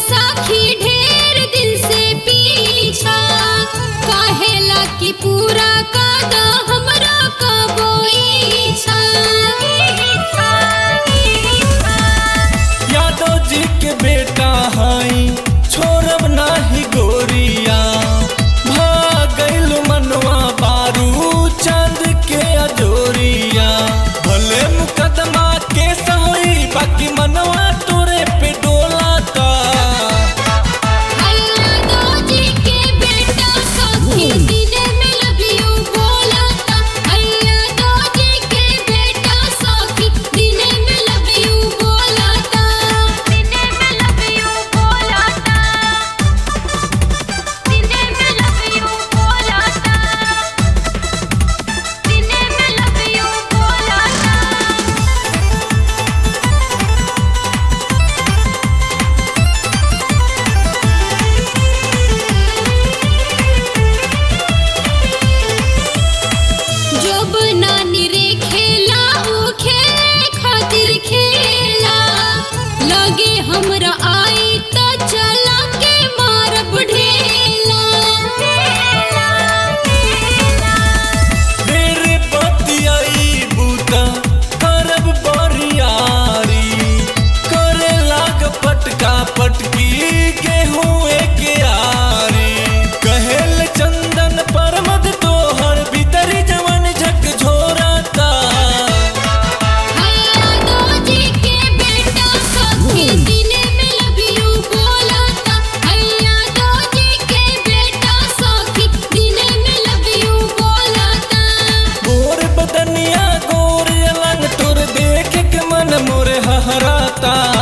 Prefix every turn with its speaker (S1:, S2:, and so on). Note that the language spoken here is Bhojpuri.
S1: सखी ढेर दिन से पीछा काहेला कि पूरा कद हमरा कबो इच्छा
S2: यादव जी के बेटा हई छोड़ब नाही गोरिया भागल मनवा बारू चांद के अजोरिया भले मुकदमा के सही बाकी मनवा तोरे पे डोलाता
S1: अल्लाह दो जी के बेटा सखी दिने में लव यू बोलता अल्लाह दो जी के बेटा सखी दिने में लव यू बोलता दिने में लव यू बोलता दिने में लव यू बोलता दिने में लव यू बोलता जब नानी रे खेला ऊ खेले खातिर खेला लगे हमरा आई त चला के मारब ढेला
S2: तेरे बतियाई बूता करब बरियारी करे लाग पटका पटकी गेहूं के आरी कहेल चंदन परमद तोहर भीतरी जवन झक झोराता
S1: अल्लाह दो जी के बेटा सखी दिने में लव यू बोलता अल्लाह दो जी के बेटा सखी दिने में लव यू बोलता
S2: गोर बदनिया गोर अलंग तोर देख के मन मोरे हहराता